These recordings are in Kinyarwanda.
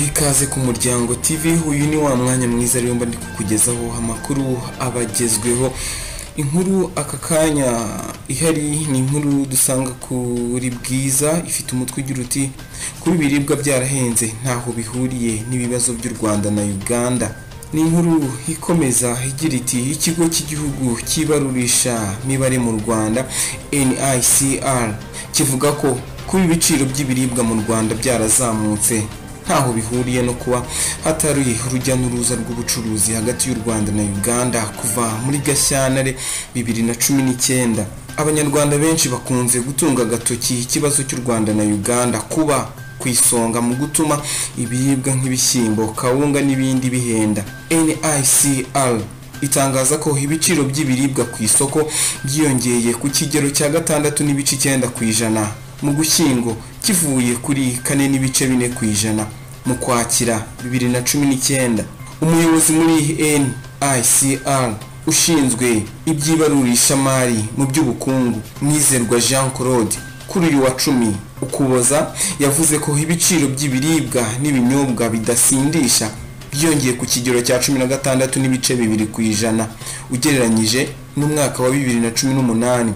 Ikaze ku muryango TV uyu ni wa mwanya mwiza rero mba ndi kukugezaho amakuru abagezweho inkuru aka kanya ihari ni inkuru dusanga kuri bwiza ifite umutwe ugira uti kuba ibiribwa byarahenze ntaho bihuriye n'ibibazo by'u Rwanda na Uganda ni inkuru ikomeza igira iti ikigo cy'igihugu cy'ibarurisha mibare mu Rwanda NICR kivuga ko kuba ibiciro by'ibiribwa mu Rwanda byarazamutse ntaho bihuriye no kuba hatari urujya n'uruza rw'ubucuruzi hagati y'u Rwanda na Uganda kuva muri Gashyantare bibiri na cumi n'icyenda abanyarwanda benshi bakunze gutunga agatoki ikibazo cy'u Rwanda na Uganda kuba ku isonga mu gutuma ibiribwa nk'ibishyimbo kawunga n'ibindi bihenda NICR itangaza ko ibiciro by'ibiribwa ku isoko byiyongeye ku kigero cya gatandatu n'ibice icyenda ku ijana mu gushyingo kivuye kuri kane n'ibice bine ku ijana mu kwakira bibiri na cumi n'icyenda umuyobozi muri NICR ushinzwe iby'ibarurishamari mu by'ubukungu mwizerwa Jean Claude kuri uyu wa cumi ukuboza yavuze ko ibiciro by'ibiribwa n'ibinyobwa bidasindisha byiyongeye ku kigero cya cumi na gatandatu n'ibice bibiri ku ijana ugereranyije n'umwaka wa bibiri na cumi n'umunani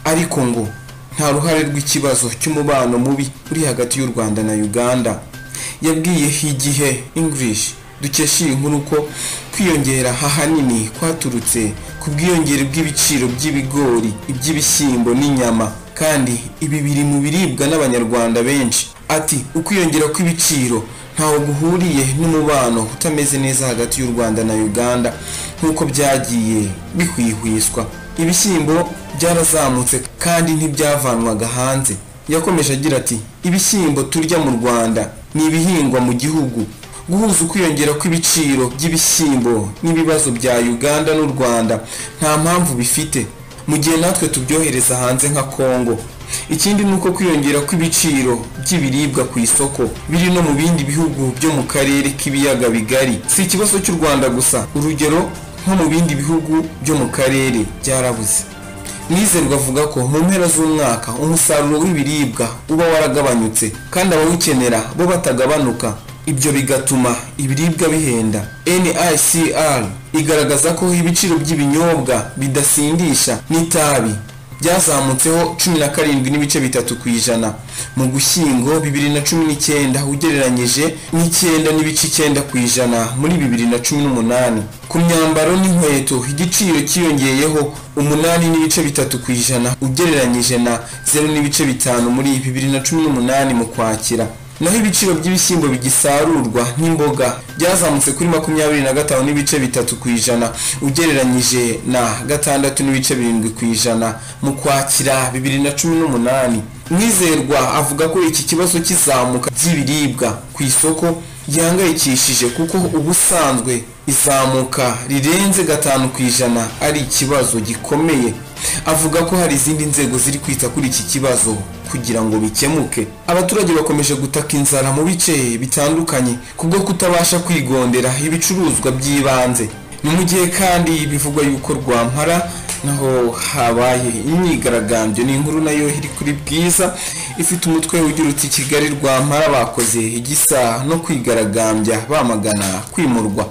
ariko ngo nta ruhare rw'ikibazo cy'umubano mubi uri hagati y'u Rwanda na Uganda yabwiye igihe English dukesha iyi nkuru ko kwiyongera ahanini kwaturutse ku bwiyongere bw'ibiciro by'ibigori iby'ibishyimbo n'inyama kandi ibi biri mu biribwa n'abanyarwanda benshi ati ukwiyongera kw'ibiciro ntaho guhuriye n'umubano utameze neza hagati y'u Rwanda na Uganda nk'uko byagiye bihwihwiswa ibishyimbo byarazamutse kandi ntibyavanwaga hanze yakomeje agira ati ibishyimbo turya mu rwanda ni ibihingwa mu gihugu guhuza ukwiyongera kw'ibiciro by'ibishyimbo n'ibibazo bya uganda n'u rwanda nta mpamvu bifite mu gihe natwe tubyohereza hanze nka kongo ikindi ni uko kwiyongera kw'ibiciro by'ibiribwa ku isoko biri no mu bindi bihugu byo mu karere k'ibiyaga bigari si ikibazo cy'u rwanda gusa urugero nko mu bindi bihugu byo mu karere byarabuze nizerwa avuga ko mu mpera z'umwaka umusaruro w'ibiribwa uba waragabanyutse kandi abawukenera bo batagabanuka ibyo bigatuma ibiribwa bihenda NICR igaragaza ko ibiciro by'ibinyobwa bidasindisha n'itabi byazamutseho cumi na karindwi n'ibice bitatu ku ijana mu gushyingo bibiri na cumi n'icyenda ugereranyije n'icyenda n'ibice icyenda ku ijana muri bibiri na cumi n'umunani ku myambaro n'inkweto igiciro cyiyongeyeho umunani n'ibice bitatu ku ijana ugereranyije na zeru n'ibice bitanu muri bibiri na cumi n'umunani mu kwakira naho ibiciro by'ibishyimbo bigisarurwa n'imboga byazamutse kuri makumyabiri na gatanu n'ibice bitatu ku ijana ugereranyije na gatandatu n'ibice birindwi ku ijana mu kwakira bibiri na cumi n'umunani mwizerwa avuga ko iki kibazo cy'izamuka ry'ibiribwa ku isoko gihangayikishije kuko ubusanzwe izamuka rirenze gatanu ku ijana ari ikibazo gikomeye avuga ko hari izindi nzego ziri kwita kuri iki kibazo kugira ngo bikemuke abaturage bakomeje gutaka inzara mu bice bitandukanye kubwo kutabasha kwigondera ibicuruzwa by'ibanze ni mu gihe kandi bivugwa yuko rwampara naho habaye imyigaragambyo ni inkuru nayo iri kuri bwiza ifite umutwe ugira uti kigali rwampara bakoze igisa no kwigaragambya bamagana kwimurwa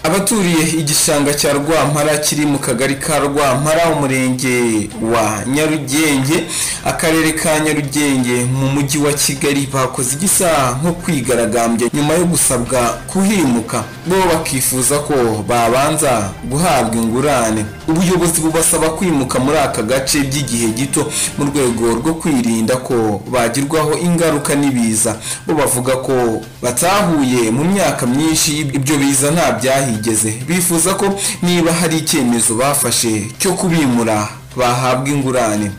abaturiye igishanga cya rwampara kiri mu kagari ka rwampara umurenge wa nyarugenge akarere ka nyarugenge mu mujyi wa kigali bakoze igisa nko kwigaragambya nyuma yo gusabwa kuhimuka bo bakifuza ko babanza guhabwa ingurane ubuyobozi bubasaba kwimuka muri aka gace by'igihe gito mu rwego rwo kwirinda ko bagirwaho ingaruka n'ibiza bo bavuga ko batahuye mu myaka myinshi ibyo biza nta byahi bahigeze bifuza ko niba hari icyemezo bafashe cyo kubimura bahabwa ingurane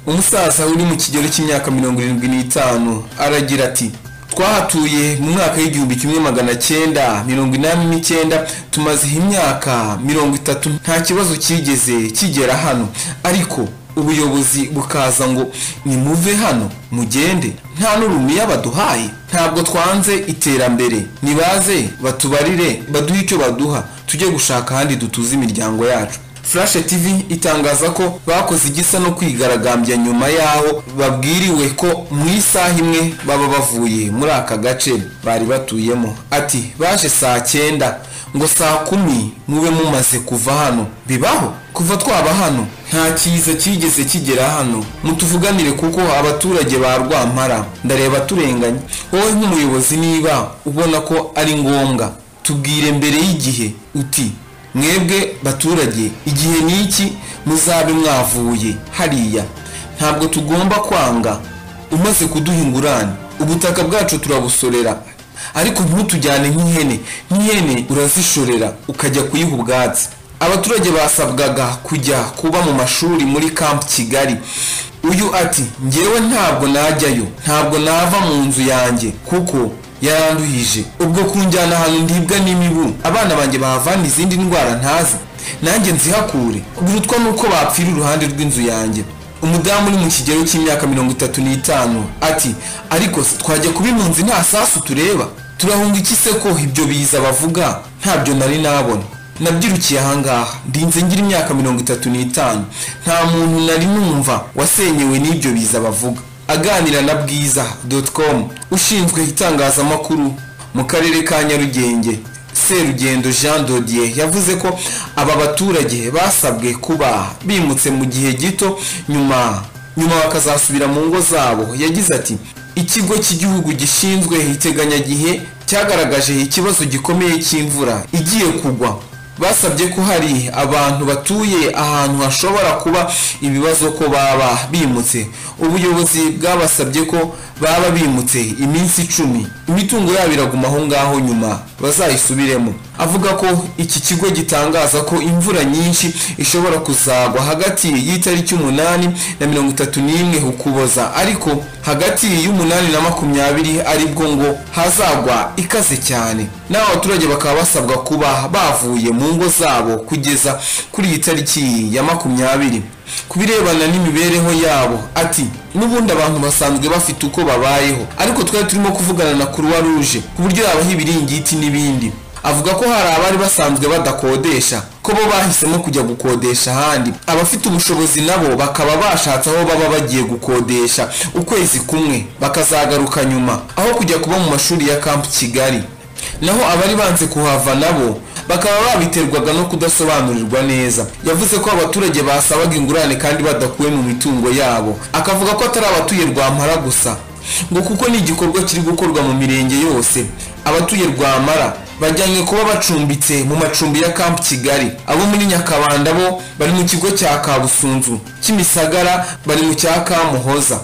umusaza uri mu kigero cy'imyaka mirongo irindwi n'itanu aragira ati twahatuye mu mwaka w'igihumbi kimwe magana cyenda mirongo inani n'icyenda tumaze imyaka mirongo itatu nta kibazo cyigeze kigera hano ariko ubuyobozi bukaza ngo nimuve hano mugende nta n'urumiya baduhaye ntabwo twanze iterambere nibaze batubarire baduhe icyo baduha tujye gushaka ahandi dutuze imiryango yacu flash tv itangaza ko bakoze igisa no kwigaragambya nyuma yaho babwiriwe ko mu isaha imwe baba bavuye muri aka gace bari batuyemo ati baje saa cyenda ngo saa kumi mube mumaze kuva hano bibaho kuva twaba hano nta cyiza cyigeze kigera hano mutuvuganire kuko abaturage ba rwampara ndareba turenganye wowe nk'umuyobozi niba ubona ko ari ngombwa tubwire mbere y'igihe uti mwebwe baturage igihe n'iki muzabe mwavuye hariya ntabwo tugomba kwanga umaze kuduha ingurane ubutaka bwacu turabusorera ariko ntutujyane nk'ihene nk'ihene urazishorera ukajya kuyiha ubwatsi abaturage basabwaga kujya kuba mu mashuri muri camp kigali uyu ati ngewe ntabwo najyayo ntabwo nava mu nzu yanjye kuko yaranduhije ubwo kunjyana ahantu ndibwa n'imibu abana banjye bahavana izindi ndwara ntazi nanjye nzihakure burutwa nuko bapfira iruhande rw'inzu yanjye umudamu uri mu kigero cy'imyaka mirongo itatu n'itanu ati ariko se twajya kuba impunzi nta sasu tureba turahunga iki se ko ibyo biza bavuga ntabyo nari nabona nabyirukiye ahangaha ndinze ngira imyaka mirongo itatu n'itanu nta muntu nari numva wasenyewe n'ibyo biza bavuga aganira na bwiza com ushinzwe itangazamakuru mu karere ka nyarugenge serugendo jean dodier yavuze ko aba baturage basabwe kuba bimutse mu gihe gito nyuma nyuma bakazasubira mu ngo zabo yagize ati ikigo cy'igihugu gishinzwe iteganyagihe cyagaragaje ikibazo gikomeye cy'imvura igiye kugwa basabye ko hari abantu batuye ahantu hashobora kuba ibibazo ko baba bimutse ubuyobozi bwabasabye ko baba bimutse iminsi icumi imitungo yabo iraguma aho ngaho nyuma bazayisubiremo avuga ko iki kigo gitangaza ko imvura nyinshi ishobora kuzagwa hagati y'itariki umunani na mirongo itatu n'imwe ukuboza ariko hagati y'umunani na makumyabiri aribwo ngo hazagwa ikaze cyane n'abo baturage bakaba basabwa kuba bavuye mu ngo zabo kugeza kuri iyi tariki ya makumyabiri ku birebana n'imibereho yabo ati n'ubundi abantu basanzwe bafite uko babayeho ariko twari turimo kuvugana na kuruwa ruje ku buryo yabaha ibiringiti n'ibindi avuga ko hari abari basanzwe badakodesha ko bo bahisemo kujya gukodesha ahandi abafite ubushobozi nabo bakaba bashatse aho baba bagiye gukodesha ukwezi kumwe bakazagaruka nyuma aho kujya kuba mu mashuri ya kampu kigali naho abari banze kuhava nabo bakaba babiterwaga no kudasobanurirwa neza yavuze ko abaturage basabaga ingurane kandi badakuwe mu mitungo yabo akavuga ko atari abatuye rwampara gusa ngo kuko ni igikorwa kiri gukorwa mu mirenge yose abatuye rwamara bajyanywe kuba bacumbitse mu macumbi ya kampu kigali abo muri nyakabanda bo bari mu kigo cya kabusunzu kimisagara bari mu cya kamuhoza